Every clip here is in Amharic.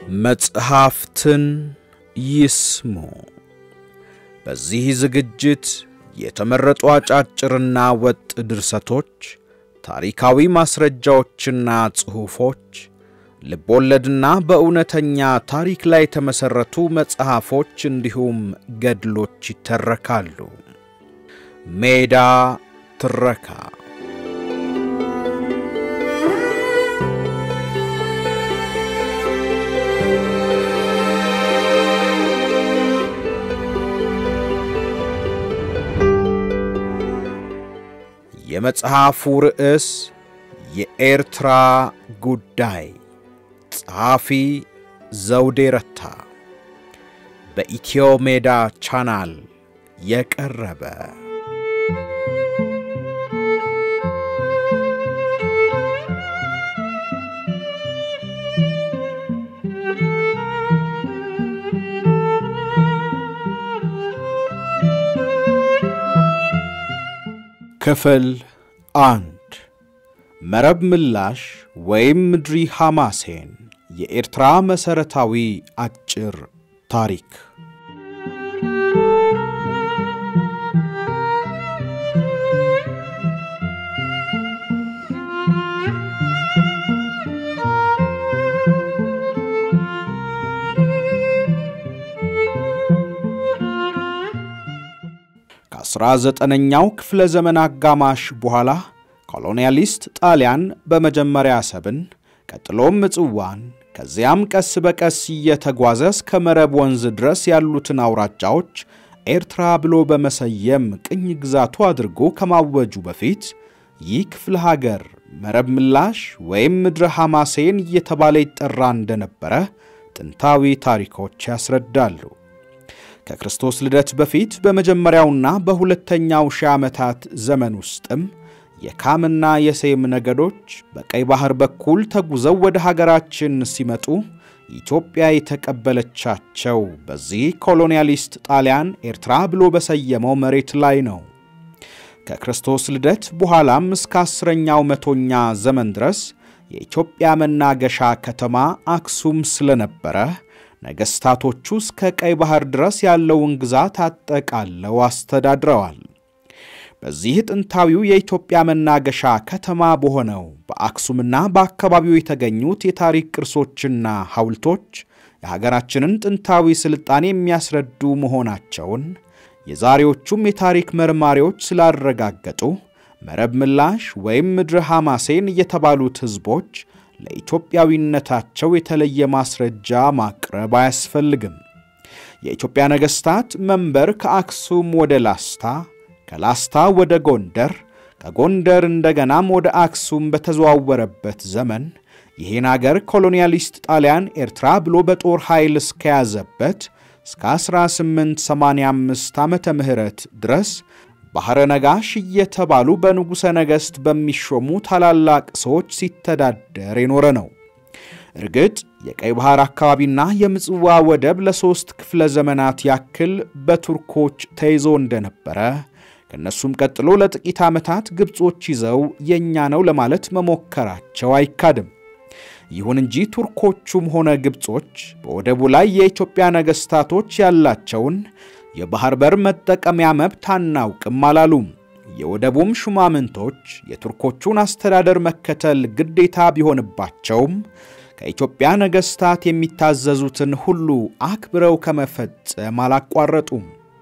መጽሐፍትን ይስሙ። በዚህ ዝግጅት የተመረጡ አጫጭርና ወጥ ድርሰቶች፣ ታሪካዊ ማስረጃዎችና ጽሑፎች፣ ልቦለድና በእውነተኛ ታሪክ ላይ የተመሠረቱ መጽሐፎች እንዲሁም ገድሎች ይተረካሉ። ሜዳ ትረካ የመጽሐፉ ርዕስ የኤርትራ ጉዳይ፣ ጸሐፊ ዘውዴ ረታ፣ በኢትዮ ሜዳ ቻናል የቀረበ ክፍል አንድ መረብ ምላሽ ወይም ምድሪ ሐማሴን የኤርትራ መሠረታዊ አጭር ታሪክ። ከአስራ ዘጠነኛው ክፍለ ዘመን አጋማሽ በኋላ ኮሎኒያሊስት ጣሊያን በመጀመሪያ አሰብን ቀጥሎም ምጽዋን ከዚያም ቀስ በቀስ እየተጓዘ እስከ መረብ ወንዝ ድረስ ያሉትን አውራጃዎች ኤርትራ ብሎ በመሰየም ቅኝ ግዛቱ አድርጎ ከማወጁ በፊት ይህ ክፍለ ሀገር መረብ ምላሽ ወይም ምድረ ሐማሴን እየተባለ ይጠራ እንደነበረ ጥንታዊ ታሪኮች ያስረዳሉ። ከክርስቶስ ልደት በፊት በመጀመሪያውና በሁለተኛው ሺህ ዓመታት ዘመን ውስጥም የካምና የሴም ነገዶች በቀይ ባሕር በኩል ተጉዘው ወደ ሀገራችን ሲመጡ ኢትዮጵያ የተቀበለቻቸው በዚህ ኮሎኒያሊስት ጣሊያን ኤርትራ ብሎ በሰየመው መሬት ላይ ነው። ከክርስቶስ ልደት በኋላም እስከ አስረኛው መቶኛ ዘመን ድረስ የኢትዮጵያ መናገሻ ከተማ አክሱም ስለነበረ ነገሥታቶቹ እስከ ቀይ ባሕር ድረስ ያለውን ግዛት አጠቃለው አስተዳድረዋል። በዚህ ጥንታዊው የኢትዮጵያ መናገሻ ከተማ በሆነው በአክሱምና በአካባቢው የተገኙት የታሪክ ቅርሶችና ሐውልቶች የሀገራችንን ጥንታዊ ሥልጣኔ የሚያስረዱ መሆናቸውን የዛሬዎቹም የታሪክ መርማሪዎች ስላረጋገጡ መረብ ምላሽ ወይም ምድረ ሐማሴን የተባሉት ሕዝቦች ለኢትዮጵያዊነታቸው የተለየ ማስረጃ ማቅረብ አያስፈልግም። የኢትዮጵያ ነገሥታት መንበር ከአክሱም ወደ ላስታ፣ ከላስታ ወደ ጎንደር፣ ከጎንደር እንደገናም ወደ አክሱም በተዘዋወረበት ዘመን ይህን አገር ኮሎኒያሊስት ጣሊያን ኤርትራ ብሎ በጦር ኃይል እስከያዘበት እስከ 1885 ዓመተ ምህረት ድረስ ባሕረ ነጋሽ እየተባሉ በንጉሠ ነገሥት በሚሾሙ ታላላቅ ሰዎች ሲተዳደር የኖረ ነው። እርግጥ የቀይ ባሕር አካባቢና የምጽዋ ወደብ ለሦስት ክፍለ ዘመናት ያክል በቱርኮች ተይዞ እንደነበረ ከእነሱም ቀጥሎ ለጥቂት ዓመታት ግብጾች ይዘው የእኛ ነው ለማለት መሞከራቸው አይካድም። ይሁን እንጂ ቱርኮቹም ሆነ ግብጾች በወደቡ ላይ የኢትዮጵያ ነገሥታቶች ያላቸውን የባሕር በር መጠቀሚያ መብት አናውቅም አላሉም። የወደቡም ሹማምንቶች የቱርኮቹን አስተዳደር መከተል ግዴታ ቢሆንባቸውም ከኢትዮጵያ ነገሥታት የሚታዘዙትን ሁሉ አክብረው ከመፈጸም አላቋረጡም።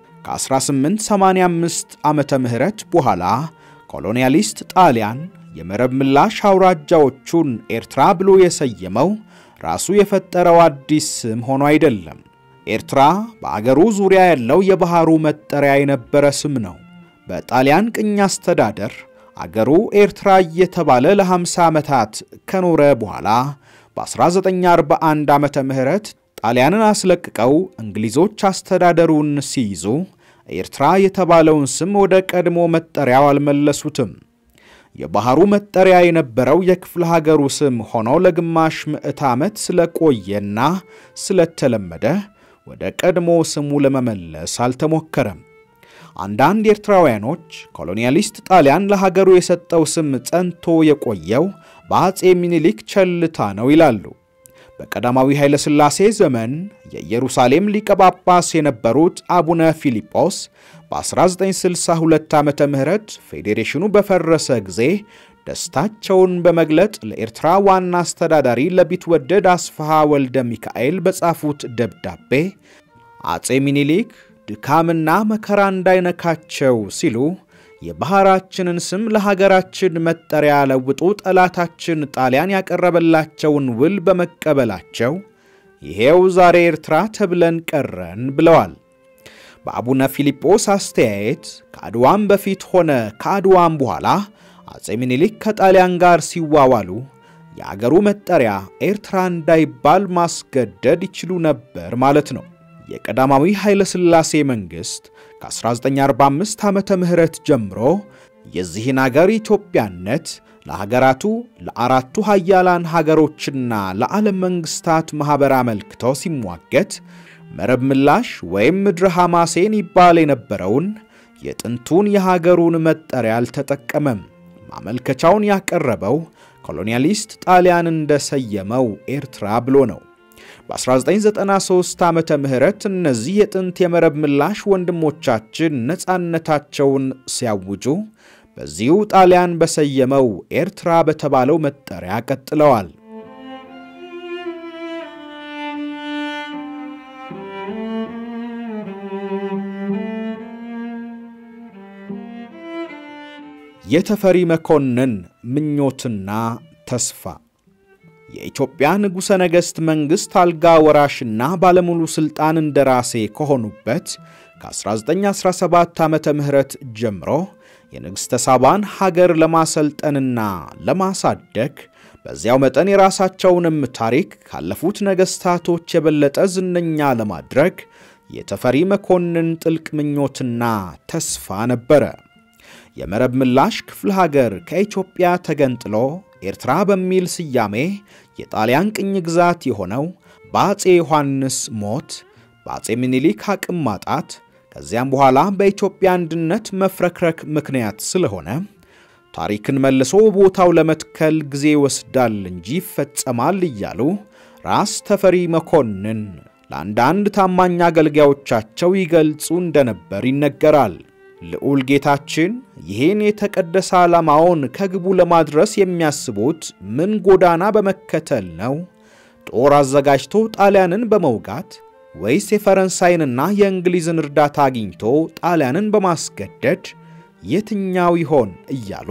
ከ1885 ዓመተ ምህረት በኋላ ኮሎኒያሊስት ጣሊያን የመረብ ምላሽ አውራጃዎቹን ኤርትራ ብሎ የሰየመው ራሱ የፈጠረው አዲስ ስም ሆኖ አይደለም። ኤርትራ በአገሩ ዙሪያ ያለው የባሕሩ መጠሪያ የነበረ ስም ነው። በጣሊያን ቅኝ አስተዳደር አገሩ ኤርትራ እየተባለ ለ50 ዓመታት ከኖረ በኋላ በ1941 ዓመተ ምህረት ጣሊያንን አስለቅቀው እንግሊዞች አስተዳደሩን ሲይዙ ኤርትራ የተባለውን ስም ወደ ቀድሞ መጠሪያው አልመለሱትም። የባሕሩ መጠሪያ የነበረው የክፍለ ሀገሩ ስም ሆኖ ለግማሽ ምዕት ዓመት ስለቆየና ስለተለመደ ወደ ቀድሞ ስሙ ለመመለስ አልተሞከረም። አንዳንድ ኤርትራውያኖች ኮሎኒያሊስት ጣሊያን ለሀገሩ የሰጠው ስም ጸንቶ የቆየው በአፄ ሚኒሊክ ቸልታ ነው ይላሉ። በቀዳማዊ ኃይለ ሥላሴ ዘመን የኢየሩሳሌም ሊቀ ጳጳስ የነበሩት አቡነ ፊልጶስ በ1962 ዓመተ ምህረት ፌዴሬሽኑ በፈረሰ ጊዜ ደስታቸውን በመግለጥ ለኤርትራ ዋና አስተዳዳሪ ለቢትወደድ አስፋሃ ወልደ ሚካኤል በጻፉት ደብዳቤ አጼ ሚኒሊክ ድካምና መከራ እንዳይነካቸው ሲሉ የባሕራችንን ስም ለሀገራችን መጠሪያ ለውጡ ጠላታችን ጣሊያን ያቀረበላቸውን ውል በመቀበላቸው ይሄው ዛሬ ኤርትራ ተብለን ቀረን ብለዋል። በአቡነ ፊልጶስ አስተያየት ከአድዋም በፊት ሆነ ከአድዋም በኋላ አጼ ሚኒሊክ ከጣሊያን ጋር ሲዋዋሉ የአገሩ መጠሪያ ኤርትራ እንዳይባል ማስገደድ ይችሉ ነበር ማለት ነው። የቀዳማዊ ኃይለ ሥላሴ መንግሥት ከ1945 ዓመተ ምህረት ጀምሮ የዚህን አገር ኢትዮጵያነት ለሀገራቱ ለአራቱ ሀያላን ሀገሮችና ለዓለም መንግሥታት ማኅበር አመልክቶ ሲሟገት መረብ ምላሽ ወይም ምድረ ሐማሴን ይባል የነበረውን የጥንቱን የሀገሩን መጠሪያ አልተጠቀመም። ማመልከቻውን ያቀረበው ኮሎኒያሊስት ጣሊያን እንደሰየመው ኤርትራ ብሎ ነው። በ1993 ዓመተ ምህረት እነዚህ የጥንት የመረብ ምላሽ ወንድሞቻችን ነፃነታቸውን ሲያውጁ በዚሁ ጣሊያን በሰየመው ኤርትራ በተባለው መጠሪያ ቀጥለዋል። የተፈሪ መኮንን ምኞትና ተስፋ የኢትዮጵያ ንጉሠ ነገሥት መንግሥት አልጋ ወራሽና ባለሙሉ ሥልጣን እንደራሴ ከሆኑበት ከ1917 ዓመተ ምህረት ጀምሮ የንግሥተ ሳባን ሀገር ለማሰልጠንና ለማሳደግ በዚያው መጠን የራሳቸውንም ታሪክ ካለፉት ነገሥታቶች የበለጠ ዝነኛ ለማድረግ የተፈሪ መኮንን ጥልቅ ምኞትና ተስፋ ነበረ። የመረብ ምላሽ ክፍለ ሀገር ከኢትዮጵያ ተገንጥሎ ኤርትራ በሚል ስያሜ የጣሊያን ቅኝ ግዛት የሆነው በአፄ ዮሐንስ ሞት፣ በአፄ ምኒልክ አቅም ማጣት ከዚያም በኋላ በኢትዮጵያ አንድነት መፍረክረክ ምክንያት ስለሆነ ታሪክን መልሶ ቦታው ለመትከል ጊዜ ይወስዳል እንጂ ይፈጸማል እያሉ ራስ ተፈሪ መኮንን ለአንዳንድ ታማኝ አገልጋዮቻቸው ይገልጹ እንደነበር ይነገራል። ልዑል ጌታችን ይህን የተቀደሰ ዓላማውን ከግቡ ለማድረስ የሚያስቡት ምን ጎዳና በመከተል ነው? ጦር አዘጋጅቶ ጣሊያንን በመውጋት ወይስ የፈረንሳይንና የእንግሊዝን እርዳታ አግኝቶ ጣሊያንን በማስገደድ የትኛው ይሆን እያሉ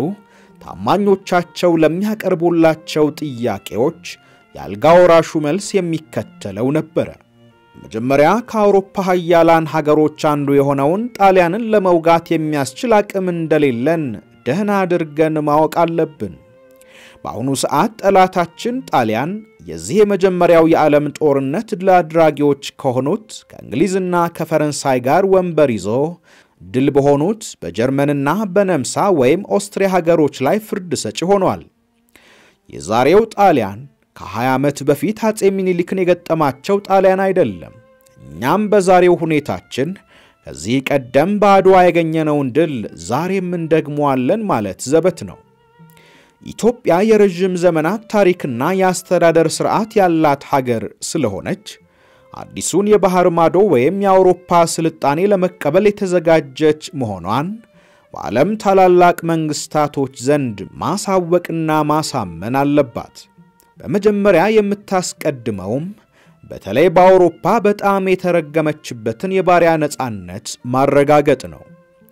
ታማኞቻቸው ለሚያቀርቡላቸው ጥያቄዎች የአልጋ ወራሹ መልስ የሚከተለው ነበረ። መጀመሪያ ከአውሮፓ ሀያላን ሀገሮች አንዱ የሆነውን ጣሊያንን ለመውጋት የሚያስችል አቅም እንደሌለን ደህና አድርገን ማወቅ አለብን። በአሁኑ ሰዓት ጠላታችን ጣሊያን የዚህ የመጀመሪያው የዓለም ጦርነት ድል አድራጊዎች ከሆኑት ከእንግሊዝና ከፈረንሳይ ጋር ወንበር ይዞ ድል በሆኑት በጀርመንና በነምሳ ወይም ኦስትሪያ ሀገሮች ላይ ፍርድ ሰጪ ሆኗል። የዛሬው ጣሊያን ከ20 ዓመት በፊት አፄ ሚኒሊክን የገጠማቸው ጣሊያን አይደለም። እኛም በዛሬው ሁኔታችን ከዚህ ቀደም በአድዋ ያገኘነውን ድል ዛሬም እንደግመዋለን ማለት ዘበት ነው። ኢትዮጵያ የረዥም ዘመናት ታሪክና የአስተዳደር ሥርዓት ያላት ሀገር ስለሆነች አዲሱን የባሕር ማዶ ወይም የአውሮፓ ስልጣኔ ለመቀበል የተዘጋጀች መሆኗን በዓለም ታላላቅ መንግሥታቶች ዘንድ ማሳወቅና ማሳመን አለባት። በመጀመሪያ የምታስቀድመውም በተለይ በአውሮፓ በጣም የተረገመችበትን የባሪያ ነፃነት ማረጋገጥ ነው።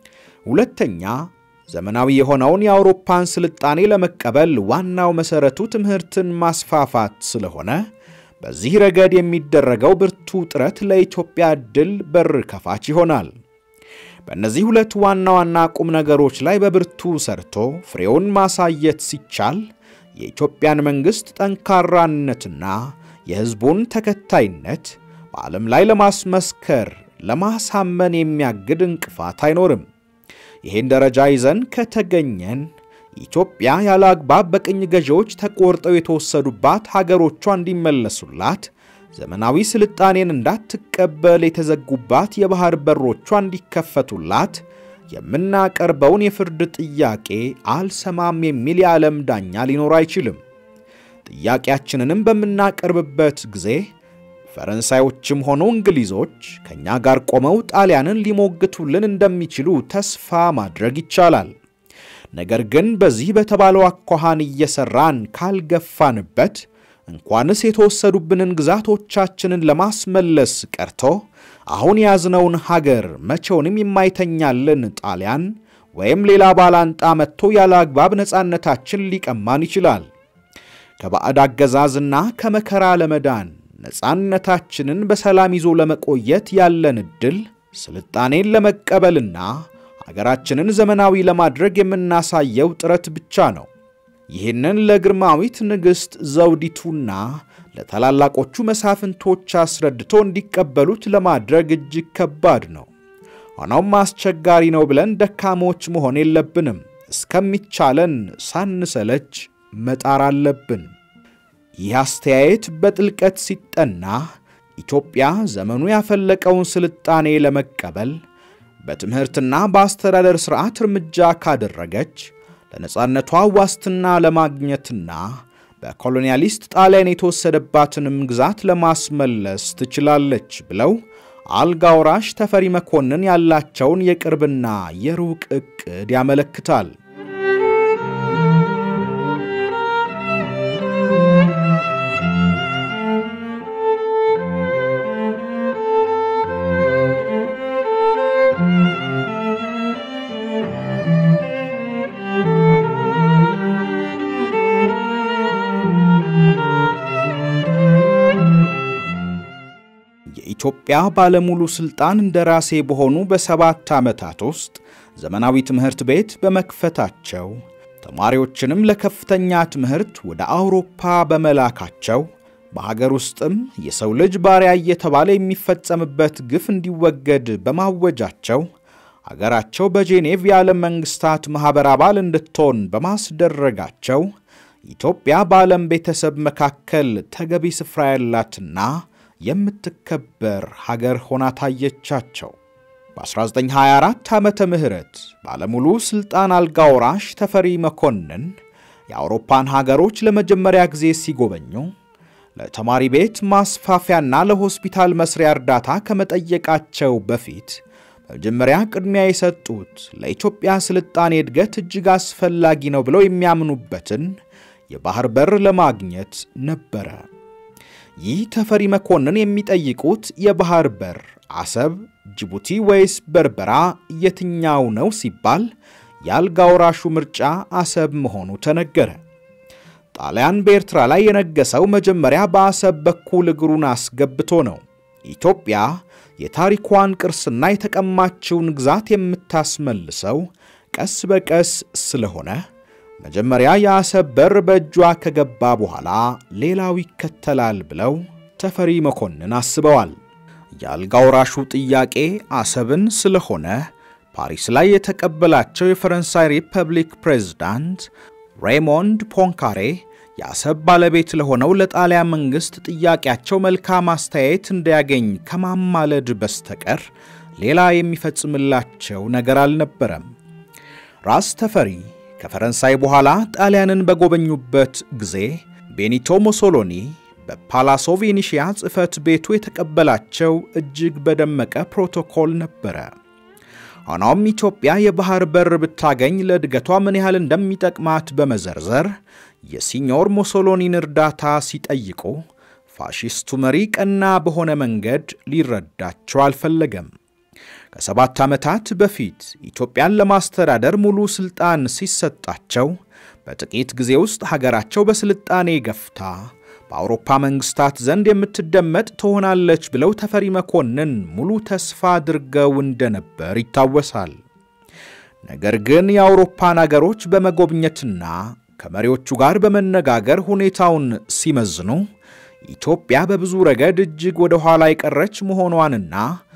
ሁለተኛ ዘመናዊ የሆነውን የአውሮፓን ስልጣኔ ለመቀበል ዋናው መሠረቱ ትምህርትን ማስፋፋት ስለሆነ በዚህ ረገድ የሚደረገው ብርቱ ጥረት ለኢትዮጵያ ዕድል በር ከፋች ይሆናል። በእነዚህ ሁለት ዋና ዋና ቁም ነገሮች ላይ በብርቱ ሰርቶ ፍሬውን ማሳየት ሲቻል የኢትዮጵያን መንግሥት ጠንካራነትና የሕዝቡን ተከታይነት በዓለም ላይ ለማስመስከር ለማሳመን የሚያግድ እንቅፋት አይኖርም። ይህን ደረጃ ይዘን ከተገኘን ኢትዮጵያ ያለ አግባብ በቅኝ ገዢዎች ተቆርጠው የተወሰዱባት ሀገሮቿ እንዲመለሱላት፣ ዘመናዊ ስልጣኔን እንዳትቀበል የተዘጉባት የባሕር በሮቿ እንዲከፈቱላት የምናቀርበውን የፍርድ ጥያቄ አልሰማም የሚል የዓለም ዳኛ ሊኖር አይችልም። ጥያቄያችንንም በምናቀርብበት ጊዜ ፈረንሳዮችም ሆኑ እንግሊዞች ከእኛ ጋር ቆመው ጣሊያንን ሊሞግቱልን እንደሚችሉ ተስፋ ማድረግ ይቻላል። ነገር ግን በዚህ በተባለው አኳኋን እየሠራን ካልገፋንበት እንኳንስ የተወሰዱብንን ግዛቶቻችንን ለማስመለስ ቀርቶ አሁን የያዝነውን ሀገር መቼውንም የማይተኛልን ጣሊያን ወይም ሌላ ባላንጣ መጥቶ ያለ አግባብ ነፃነታችን ሊቀማን ይችላል። ከባዕድ አገዛዝና ከመከራ ለመዳን ነፃነታችንን በሰላም ይዞ ለመቆየት ያለን ዕድል ስልጣኔን ለመቀበልና አገራችንን ዘመናዊ ለማድረግ የምናሳየው ጥረት ብቻ ነው። ይህንን ለግርማዊት ንግሥት ዘውዲቱና ለታላላቆቹ መሳፍንቶች አስረድቶ እንዲቀበሉት ለማድረግ እጅግ ከባድ ነው። ሆኖም አስቸጋሪ ነው ብለን ደካሞች መሆን የለብንም። እስከሚቻለን ሳንሰለች መጣር አለብን። ይህ አስተያየት በጥልቀት ሲጠና ኢትዮጵያ ዘመኑ ያፈለቀውን ስልጣኔ ለመቀበል በትምህርትና በአስተዳደር ሥርዓት እርምጃ ካደረገች ለነፃነቷ ዋስትና ለማግኘትና በኮሎኒያሊስት ጣሊያን የተወሰደባትንም ግዛት ለማስመለስ ትችላለች ብለው አልጋ ወራሽ ተፈሪ መኮንን ያላቸውን የቅርብና የሩቅ ዕቅድ ያመለክታል። የኢትዮጵያ ባለሙሉ ሥልጣን እንደራሴ በሆኑ በሰባት ዓመታት ውስጥ ዘመናዊ ትምህርት ቤት በመክፈታቸው ተማሪዎችንም ለከፍተኛ ትምህርት ወደ አውሮፓ በመላካቸው በሀገር ውስጥም የሰው ልጅ ባሪያ እየተባለ የሚፈጸምበት ግፍ እንዲወገድ በማወጃቸው አገራቸው በጄኔቭ የዓለም መንግሥታት ማኅበር አባል እንድትሆን በማስደረጋቸው ኢትዮጵያ በዓለም ቤተሰብ መካከል ተገቢ ስፍራ ያላትና የምትከበር ሀገር ሆና ታየቻቸው። በ1924 ዓመተ ምህረት ባለሙሉ ሥልጣን አልጋ ወራሽ ተፈሪ መኮንን የአውሮፓን ሀገሮች ለመጀመሪያ ጊዜ ሲጎበኙ ለተማሪ ቤት ማስፋፊያና ለሆስፒታል መስሪያ እርዳታ ከመጠየቃቸው በፊት በመጀመሪያ ቅድሚያ የሰጡት ለኢትዮጵያ ስልጣኔ እድገት እጅግ አስፈላጊ ነው ብለው የሚያምኑበትን የባህር በር ለማግኘት ነበረ። ይህ ተፈሪ መኮንን የሚጠይቁት የባህር በር አሰብ፣ ጅቡቲ ወይስ በርበራ የትኛው ነው ሲባል የአልጋ ወራሹ ምርጫ አሰብ መሆኑ ተነገረ። ጣሊያን በኤርትራ ላይ የነገሰው መጀመሪያ በአሰብ በኩል እግሩን አስገብቶ ነው። ኢትዮጵያ የታሪኳን ቅርስና የተቀማችውን ግዛት የምታስመልሰው ቀስ በቀስ ስለሆነ መጀመሪያ የአሰብ በር በእጇ ከገባ በኋላ ሌላው ይከተላል ብለው ተፈሪ መኮንን አስበዋል። የአልጋ ወራሹ ጥያቄ አሰብን ስለሆነ ፓሪስ ላይ የተቀበላቸው የፈረንሳይ ሪፐብሊክ ፕሬዝዳንት ሬሞንድ ፖንካሬ የአሰብ ባለቤት ለሆነው ለጣሊያን መንግሥት ጥያቄያቸው መልካም አስተያየት እንዲያገኝ ከማማለድ በስተቀር ሌላ የሚፈጽምላቸው ነገር አልነበረም። ራስ ተፈሪ ከፈረንሳይ በኋላ ጣሊያንን በጎበኙበት ጊዜ ቤኒቶ ሞሶሎኒ በፓላሶ ቬኒሺያ ጽሕፈት ቤቱ የተቀበላቸው እጅግ በደመቀ ፕሮቶኮል ነበረ። ሆኖም ኢትዮጵያ የባህር በር ብታገኝ ለእድገቷ ምን ያህል እንደሚጠቅማት በመዘርዘር የሲኞር ሞሶሎኒን እርዳታ ሲጠይቁ ፋሺስቱ መሪ ቀና በሆነ መንገድ ሊረዳቸው አልፈለገም። ከሰባት ዓመታት በፊት ኢትዮጵያን ለማስተዳደር ሙሉ ሥልጣን ሲሰጣቸው በጥቂት ጊዜ ውስጥ ሀገራቸው በስልጣኔ ገፍታ በአውሮፓ መንግሥታት ዘንድ የምትደመጥ ትሆናለች ብለው ተፈሪ መኮንን ሙሉ ተስፋ አድርገው እንደነበር ይታወሳል። ነገር ግን የአውሮፓን አገሮች በመጎብኘትና ከመሪዎቹ ጋር በመነጋገር ሁኔታውን ሲመዝኑ ኢትዮጵያ በብዙ ረገድ እጅግ ወደ ኋላ የቀረች መሆኗንና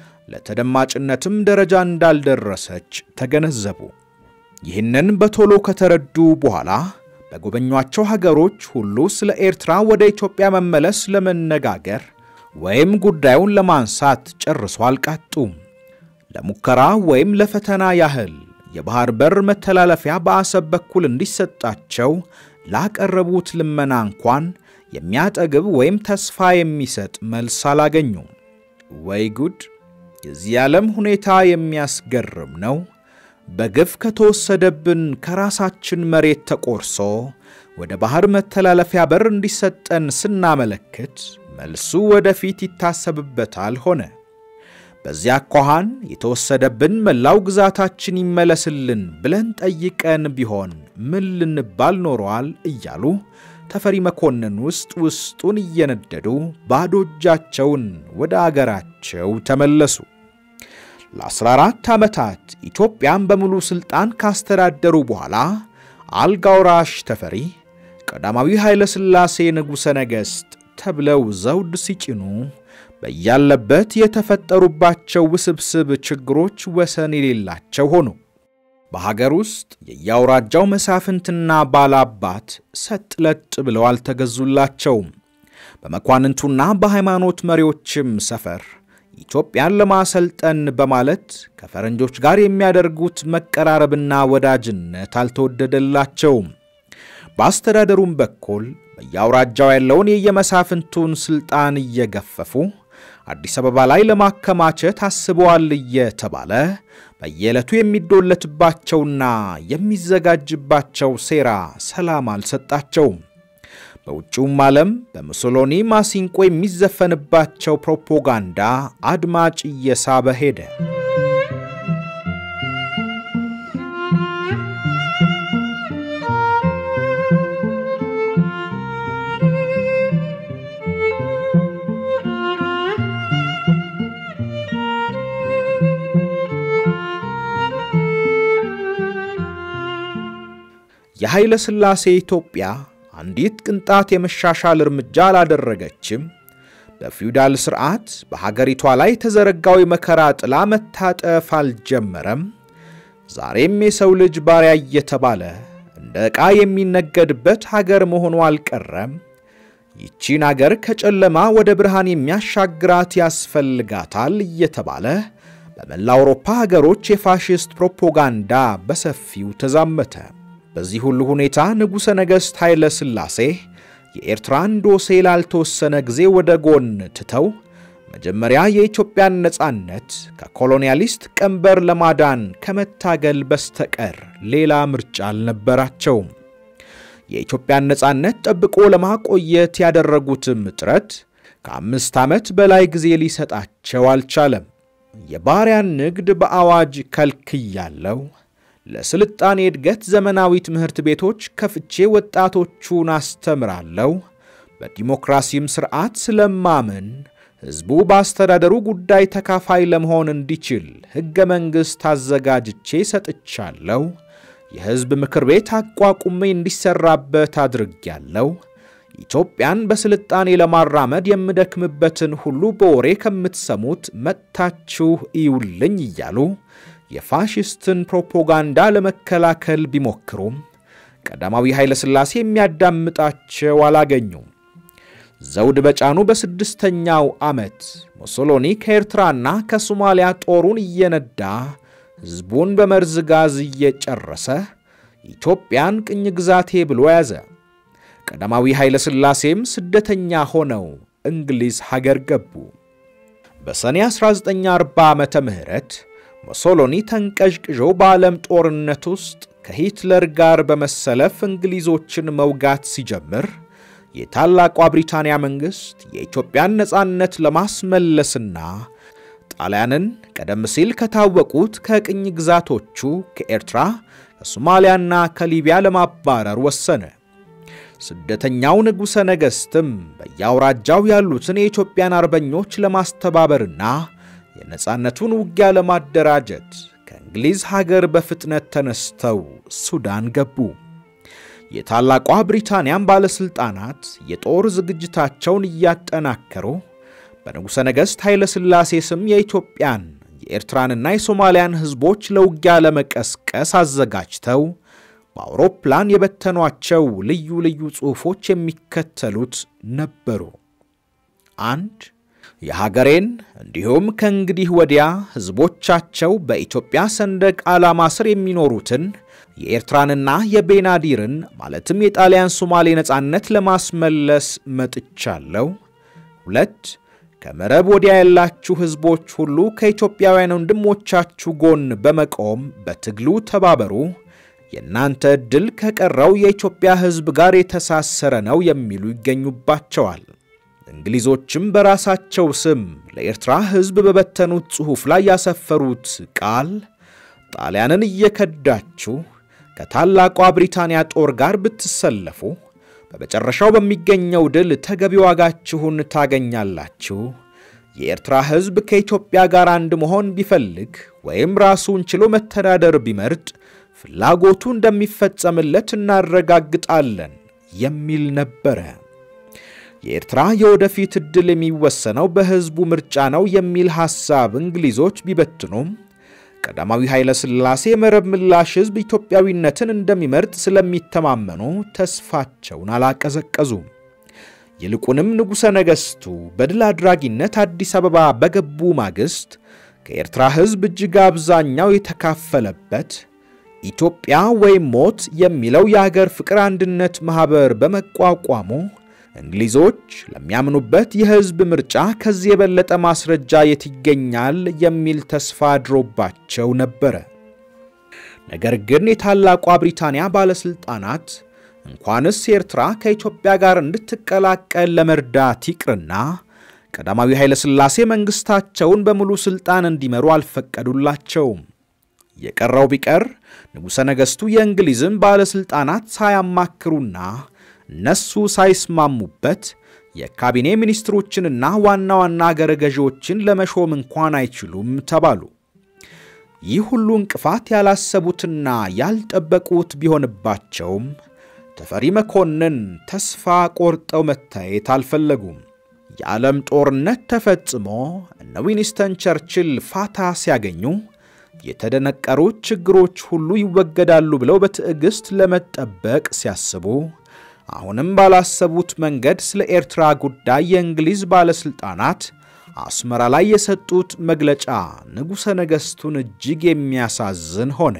ለተደማጭነትም ደረጃ እንዳልደረሰች ተገነዘቡ። ይህንን በቶሎ ከተረዱ በኋላ በጎበኟቸው ሀገሮች ሁሉ ስለ ኤርትራ ወደ ኢትዮጵያ መመለስ ለመነጋገር ወይም ጉዳዩን ለማንሳት ጨርሶ አልቃጡም። ለሙከራ ወይም ለፈተና ያህል የባህር በር መተላለፊያ በአሰብ በኩል እንዲሰጣቸው ላቀረቡት ልመና እንኳን የሚያጠግብ ወይም ተስፋ የሚሰጥ መልስ አላገኙም። ወይ ጉድ! የዚህ ዓለም ሁኔታ የሚያስገርም ነው። በግፍ ከተወሰደብን ከራሳችን መሬት ተቆርሶ ወደ ባሕር መተላለፊያ በር እንዲሰጠን ስናመለክት መልሱ ወደፊት ይታሰብበታል ሆነ። በዚያ አኳኋን የተወሰደብን መላው ግዛታችን ይመለስልን ብለን ጠይቀን ቢሆን ምን ልንባል ኖረዋል እያሉ ተፈሪ መኮንን ውስጥ ውስጡን እየነደዱ ባዶ እጃቸውን ወደ አገራቸው ተመለሱ። ለ14 ዓመታት ኢትዮጵያን በሙሉ ሥልጣን ካስተዳደሩ በኋላ አልጋውራሽ ተፈሪ ቀዳማዊ ኃይለ ሥላሴ ንጉሠ ነገሥት ተብለው ዘውድ ሲጭኑ በያለበት የተፈጠሩባቸው ውስብስብ ችግሮች ወሰን የሌላቸው ሆኑ። በሀገር ውስጥ የየአውራጃው መሳፍንትና ባላባት ሰጥ ለጥ ብለው አልተገዙላቸውም። በመኳንንቱና በሃይማኖት መሪዎችም ሰፈር ኢትዮጵያን ለማሰልጠን በማለት ከፈረንጆች ጋር የሚያደርጉት መቀራረብና ወዳጅነት አልተወደደላቸውም። በአስተዳደሩም በኩል በየአውራጃው ያለውን የየመሳፍንቱን ሥልጣን እየገፈፉ አዲስ አበባ ላይ ለማከማቸት አስበዋል እየተባለ በየዕለቱ የሚዶለትባቸውና የሚዘጋጅባቸው ሴራ ሰላም አልሰጣቸውም። በውጭውም ዓለም በሙሶሎኒ ማሲንቆ የሚዘፈንባቸው ፕሮፓጋንዳ አድማጭ እየሳበ ሄደ። የኃይለ ሥላሴ ኢትዮጵያ አንዲት ቅንጣት የመሻሻል እርምጃ አላደረገችም። በፊውዳል ሥርዓት በሀገሪቷ ላይ የተዘረጋው የመከራ ጥላ መታጠፍ አልጀመረም። ዛሬም የሰው ልጅ ባሪያ እየተባለ እንደ ዕቃ የሚነገድበት ሀገር መሆኑ አልቀረም። ይቺን አገር ከጨለማ ወደ ብርሃን የሚያሻግራት ያስፈልጋታል እየተባለ በመላ አውሮፓ ሀገሮች የፋሽስት ፕሮፓጋንዳ በሰፊው ተዛመተ። በዚህ ሁሉ ሁኔታ ንጉሠ ነገሥት ኃይለ ሥላሴ የኤርትራን ዶሴ ላልተወሰነ ጊዜ ወደ ጎን ትተው መጀመሪያ የኢትዮጵያን ነጻነት ከኮሎኒያሊስት ቀንበር ለማዳን ከመታገል በስተቀር ሌላ ምርጫ አልነበራቸውም። የኢትዮጵያን ነጻነት ጠብቆ ለማቆየት ያደረጉትም ጥረት ከአምስት ዓመት በላይ ጊዜ ሊሰጣቸው አልቻለም። የባሪያን ንግድ በአዋጅ ከልክያለው ለስልጣኔ እድገት ዘመናዊ ትምህርት ቤቶች ከፍቼ ወጣቶቹን አስተምራለሁ። በዲሞክራሲም ሥርዓት ስለማምን ሕዝቡ በአስተዳደሩ ጉዳይ ተካፋይ ለመሆን እንዲችል ሕገ መንግሥት አዘጋጅቼ ሰጥቻለሁ። የሕዝብ ምክር ቤት አቋቁሜ እንዲሠራበት አድርጌያለሁ። ኢትዮጵያን በስልጣኔ ለማራመድ የምደክምበትን ሁሉ በወሬ ከምትሰሙት መጥታችሁ እዩልኝ እያሉ የፋሽስትን ፕሮፓጋንዳ ለመከላከል ቢሞክሩም ቀዳማዊ ኃይለ ሥላሴ የሚያዳምጣቸው አላገኙም። ዘውድ በጫኑ በስድስተኛው ዓመት ሙሶሎኒ ከኤርትራና ከሶማሊያ ጦሩን እየነዳ ሕዝቡን በመርዝ ጋዝ እየጨረሰ ኢትዮጵያን ቅኝ ግዛቴ ብሎ ያዘ። ቀዳማዊ ኃይለ ሥላሴም ስደተኛ ሆነው እንግሊዝ ሀገር ገቡ። በሰኔ 1940 ዓመተ ምህረት ሙሶሎኒ ተንቀዥቅዦ በዓለም ጦርነት ውስጥ ከሂትለር ጋር በመሰለፍ እንግሊዞችን መውጋት ሲጀምር የታላቋ ብሪታንያ መንግሥት የኢትዮጵያን ነፃነት ለማስመለስና ጣሊያንን ቀደም ሲል ከታወቁት ከቅኝ ግዛቶቹ ከኤርትራ፣ ከሶማሊያና ከሊቢያ ለማባረር ወሰነ። ስደተኛው ንጉሠ ነገሥትም በየአውራጃው ያሉትን የኢትዮጵያን አርበኞች ለማስተባበርና የነፃነቱን ውጊያ ለማደራጀት ከእንግሊዝ ሀገር በፍጥነት ተነስተው ሱዳን ገቡ። የታላቋ ብሪታንያም ባለሥልጣናት የጦር ዝግጅታቸውን እያጠናከሩ በንጉሠ ነገሥት ኃይለ ሥላሴ ስም የኢትዮጵያን የኤርትራንና የሶማሊያን ሕዝቦች ለውጊያ ለመቀስቀስ አዘጋጅተው በአውሮፕላን የበተኗቸው ልዩ ልዩ ጽሑፎች የሚከተሉት ነበሩ። አንድ የሀገሬን እንዲሁም ከእንግዲህ ወዲያ ሕዝቦቻቸው በኢትዮጵያ ሰንደቅ ዓላማ ስር የሚኖሩትን የኤርትራንና የቤናዲርን ማለትም የጣሊያን ሶማሌ ነፃነት ለማስመለስ መጥቻለሁ። ሁለት ከምዕራብ ወዲያ ያላችሁ ሕዝቦች ሁሉ ከኢትዮጵያውያን ወንድሞቻችሁ ጎን በመቆም በትግሉ ተባበሩ። የእናንተ ዕድል ከቀረው የኢትዮጵያ ሕዝብ ጋር የተሳሰረ ነው የሚሉ ይገኙባቸዋል። እንግሊዞችም በራሳቸው ስም ለኤርትራ ሕዝብ በበተኑት ጽሑፍ ላይ ያሰፈሩት ቃል ጣሊያንን እየከዳችሁ ከታላቋ ብሪታንያ ጦር ጋር ብትሰለፉ በመጨረሻው በሚገኘው ድል ተገቢ ዋጋችሁን ታገኛላችሁ። የኤርትራ ሕዝብ ከኢትዮጵያ ጋር አንድ መሆን ቢፈልግ ወይም ራሱን ችሎ መተዳደር ቢመርጥ ፍላጎቱ እንደሚፈጸምለት እናረጋግጣለን የሚል ነበረ። የኤርትራ የወደፊት ዕድል የሚወሰነው በሕዝቡ ምርጫ ነው የሚል ሐሳብ እንግሊዞች ቢበትኑም ቀዳማዊ ኃይለ ሥላሴ የመረብ ምላሽ ሕዝብ ኢትዮጵያዊነትን እንደሚመርጥ ስለሚተማመኑ ተስፋቸውን አላቀዘቀዙም። ይልቁንም ንጉሠ ነገሥቱ በድል አድራጊነት አዲስ አበባ በገቡ ማግስት ከኤርትራ ሕዝብ እጅግ አብዛኛው የተካፈለበት ኢትዮጵያ ወይም ሞት የሚለው የአገር ፍቅር አንድነት ማኅበር በመቋቋሙ እንግሊዞች ለሚያምኑበት የሕዝብ ምርጫ ከዚህ የበለጠ ማስረጃ የት ይገኛል የሚል ተስፋ አድሮባቸው ነበረ። ነገር ግን የታላቋ ብሪታንያ ባለሥልጣናት እንኳንስ ኤርትራ ከኢትዮጵያ ጋር እንድትቀላቀል ለመርዳት ይቅርና ቀዳማዊ ኃይለ ሥላሴ መንግሥታቸውን በሙሉ ሥልጣን እንዲመሩ አልፈቀዱላቸውም። የቀረው ቢቀር ንጉሠ ነገሥቱ የእንግሊዝን ባለሥልጣናት ሳያማክሩና እነሱ ሳይስማሙበት የካቢኔ ሚኒስትሮችንና ዋና ዋና አገረ ገዢዎችን ለመሾም እንኳን አይችሉም ተባሉ። ይህ ሁሉ እንቅፋት ያላሰቡትና ያልጠበቁት ቢሆንባቸውም ተፈሪ መኮንን ተስፋ ቆርጠው መታየት አልፈለጉም። የዓለም ጦርነት ተፈጽሞ እነ ዊንስተን ቸርችል ፋታ ሲያገኙ የተደነቀሩት ችግሮች ሁሉ ይወገዳሉ ብለው በትዕግሥት ለመጠበቅ ሲያስቡ አሁንም ባላሰቡት መንገድ ስለ ኤርትራ ጉዳይ የእንግሊዝ ባለሥልጣናት አስመራ ላይ የሰጡት መግለጫ ንጉሠ ነገሥቱን እጅግ የሚያሳዝን ሆነ።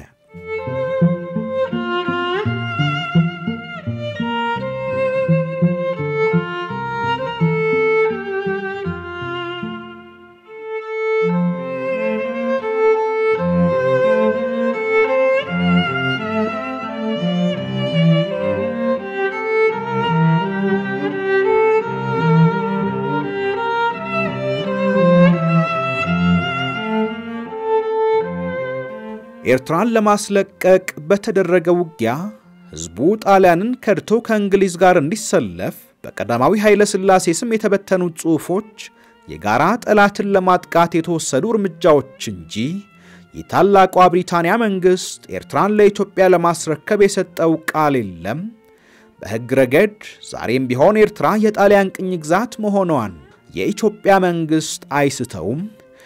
ኤርትራን ለማስለቀቅ በተደረገ ውጊያ ሕዝቡ ጣሊያንን ከድቶ ከእንግሊዝ ጋር እንዲሰለፍ በቀዳማዊ ኃይለ ሥላሴ ስም የተበተኑት ጽሑፎች የጋራ ጠላትን ለማጥቃት የተወሰዱ እርምጃዎች እንጂ የታላቋ ብሪታንያ መንግሥት ኤርትራን ለኢትዮጵያ ለማስረከብ የሰጠው ቃል የለም። በሕግ ረገድ ዛሬም ቢሆን ኤርትራ የጣሊያን ቅኝ ግዛት መሆኗን የኢትዮጵያ መንግሥት አይስተውም።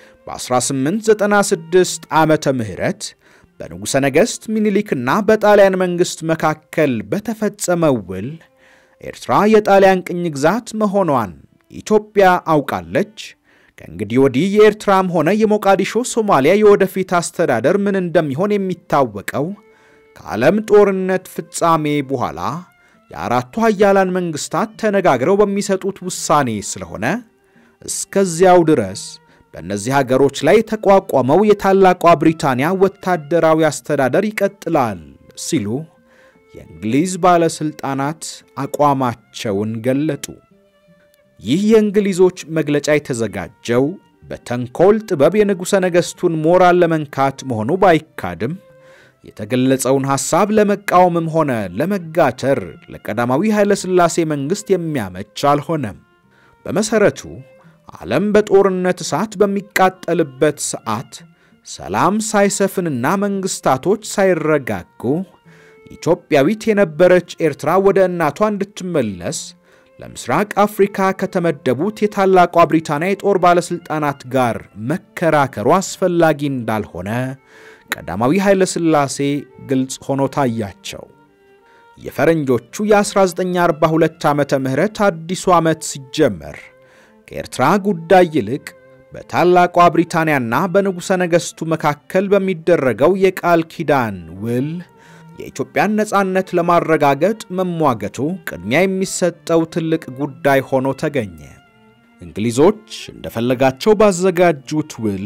በ1896 ዓመተ ምህረት በንጉሠ ነገሥት ሚኒሊክና በጣሊያን መንግሥት መካከል በተፈጸመው ውል ኤርትራ የጣሊያን ቅኝ ግዛት መሆኗን ኢትዮጵያ አውቃለች። ከእንግዲህ ወዲህ የኤርትራም ሆነ የሞቃዲሾ ሶማሊያ የወደፊት አስተዳደር ምን እንደሚሆን የሚታወቀው ከዓለም ጦርነት ፍጻሜ በኋላ የአራቱ ኃያላን መንግሥታት ተነጋግረው በሚሰጡት ውሳኔ ስለሆነ እስከዚያው ድረስ በእነዚህ ሀገሮች ላይ የተቋቋመው የታላቋ ብሪታንያ ወታደራዊ አስተዳደር ይቀጥላል ሲሉ የእንግሊዝ ባለሥልጣናት አቋማቸውን ገለጡ። ይህ የእንግሊዞች መግለጫ የተዘጋጀው በተንኮል ጥበብ የንጉሠ ነገሥቱን ሞራል ለመንካት መሆኑ ባይካድም የተገለጸውን ሐሳብ ለመቃወምም ሆነ ለመጋተር ለቀዳማዊ ኃይለ ሥላሴ መንግሥት የሚያመች አልሆነም። በመሠረቱ ዓለም በጦርነት እሳት በሚቃጠልበት ሰዓት ሰላም ሳይሰፍንና መንግሥታቶች ሳይረጋጉ ኢትዮጵያዊት የነበረች ኤርትራ ወደ እናቷ እንድትመለስ ለምስራቅ አፍሪካ ከተመደቡት የታላቋ ብሪታንያ የጦር ባለሥልጣናት ጋር መከራከሩ አስፈላጊ እንዳልሆነ ቀዳማዊ ኃይለ ሥላሴ ግልጽ ሆኖ ታያቸው። የፈረንጆቹ የ1942 ዓመተ ምህረት አዲሱ ዓመት ሲጀመር ከኤርትራ ጉዳይ ይልቅ በታላቋ ብሪታንያና በንጉሠ ነገሥቱ መካከል በሚደረገው የቃል ኪዳን ውል የኢትዮጵያን ነፃነት ለማረጋገጥ መሟገቱ ቅድሚያ የሚሰጠው ትልቅ ጉዳይ ሆኖ ተገኘ። እንግሊዞች እንደፈለጋቸው ባዘጋጁት ውል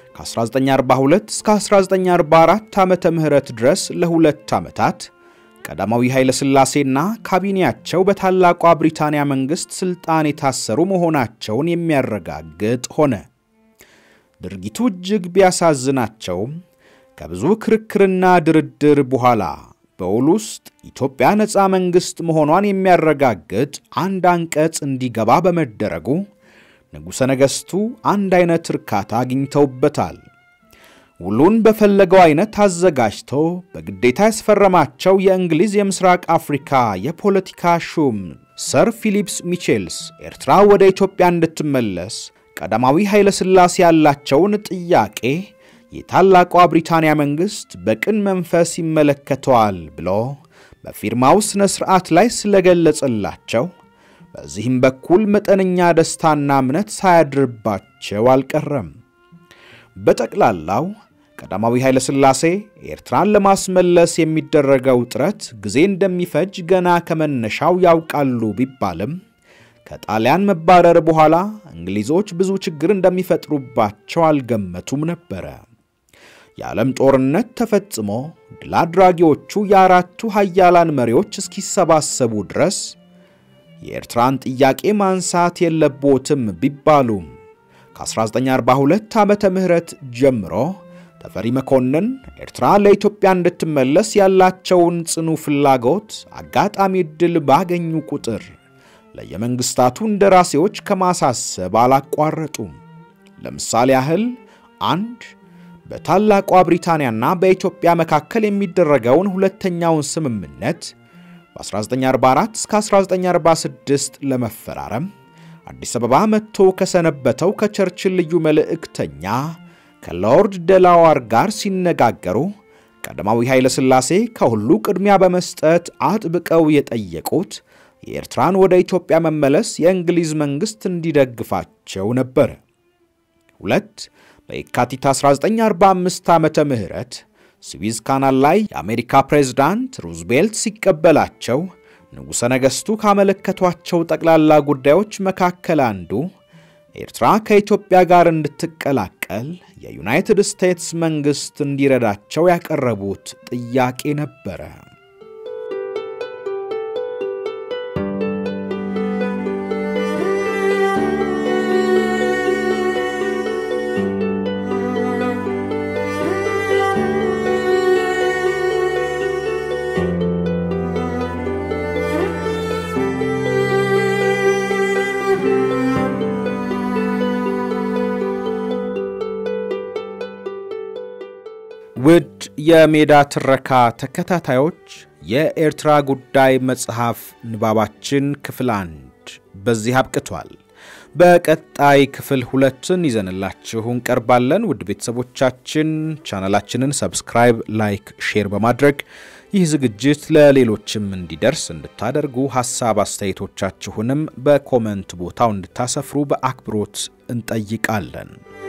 ከ1942 እስከ 1944 ዓመተ ምህረት ድረስ ለሁለት ዓመታት ቀዳማዊ ኃይለ ሥላሴና ካቢኔያቸው በታላቋ ብሪታንያ መንግሥት ሥልጣን የታሰሩ መሆናቸውን የሚያረጋግጥ ሆነ። ድርጊቱ እጅግ ቢያሳዝናቸውም ከብዙ ክርክርና ድርድር በኋላ በውል ውስጥ ኢትዮጵያ ነፃ መንግሥት መሆኗን የሚያረጋግጥ አንድ አንቀጽ እንዲገባ በመደረጉ ንጉሠ ነገሥቱ አንድ አይነት እርካታ አግኝተውበታል። ውሉን በፈለገው አይነት አዘጋጅቶ በግዴታ ያስፈረማቸው የእንግሊዝ የምስራቅ አፍሪካ የፖለቲካ ሹም ሰር ፊሊፕስ ሚቼልስ ኤርትራ ወደ ኢትዮጵያ እንድትመለስ ቀዳማዊ ኃይለ ሥላሴ ያላቸውን ጥያቄ የታላቋ ብሪታንያ መንግሥት በቅን መንፈስ ይመለከተዋል ብሎ በፊርማው ሥነ ሥርዓት ላይ ስለገለጸላቸው በዚህም በኩል መጠነኛ ደስታና እምነት ሳያድርባቸው አልቀረም። በጠቅላላው ቀዳማዊ ኃይለ ሥላሴ ኤርትራን ለማስመለስ የሚደረገው ጥረት ጊዜ እንደሚፈጅ ገና ከመነሻው ያውቃሉ ቢባልም ከጣሊያን መባረር በኋላ እንግሊዞች ብዙ ችግር እንደሚፈጥሩባቸው አልገመቱም ነበረ። የዓለም ጦርነት ተፈጽሞ ድል አድራጊዎቹ የአራቱ ሀያላን መሪዎች እስኪሰባሰቡ ድረስ የኤርትራን ጥያቄ ማንሳት የለቦትም ቢባሉም ከ1942 ዓመተ ምህረት ጀምሮ ተፈሪ መኮንን ኤርትራ ለኢትዮጵያ እንድትመለስ ያላቸውን ጽኑ ፍላጎት አጋጣሚ ዕድል ባገኙ ቁጥር ለየመንግሥታቱ እንደራሴዎች ከማሳሰብ አላቋረጡም። ለምሳሌ ያህል አንድ በታላቋ ብሪታንያና በኢትዮጵያ መካከል የሚደረገውን ሁለተኛውን ስምምነት በ1944 እስከ 1946 ለመፈራረም አዲስ አበባ መጥቶ ከሰነበተው ከቸርችል ልዩ መልእክተኛ ከሎርድ ደላዋር ጋር ሲነጋገሩ ቀዳማዊ ኃይለ ሥላሴ ከሁሉ ቅድሚያ በመስጠት አጥብቀው የጠየቁት የኤርትራን ወደ ኢትዮጵያ መመለስ የእንግሊዝ መንግሥት እንዲደግፋቸው ነበር። ሁለት በየካቲት 1945 ዓመተ ምህረት ስዊዝ ካናል ላይ የአሜሪካ ፕሬዝዳንት ሩዝቬልት ሲቀበላቸው ንጉሠ ነገሥቱ ካመለከቷቸው ጠቅላላ ጉዳዮች መካከል አንዱ ኤርትራ ከኢትዮጵያ ጋር እንድትቀላቀል የዩናይትድ ስቴትስ መንግሥት እንዲረዳቸው ያቀረቡት ጥያቄ ነበረ። ውድ የሜዳ ትረካ ተከታታዮች የኤርትራ ጉዳይ መጽሐፍ ንባባችን ክፍል አንድ በዚህ አብቅቷል። በቀጣይ ክፍል ሁለትን ይዘንላችሁ እንቀርባለን። ውድ ቤተሰቦቻችን ቻናላችንን ሰብስክራይብ፣ ላይክ፣ ሼር በማድረግ ይህ ዝግጅት ለሌሎችም እንዲደርስ እንድታደርጉ ሐሳብ አስተያየቶቻችሁንም በኮመንት ቦታው እንድታሰፍሩ በአክብሮት እንጠይቃለን።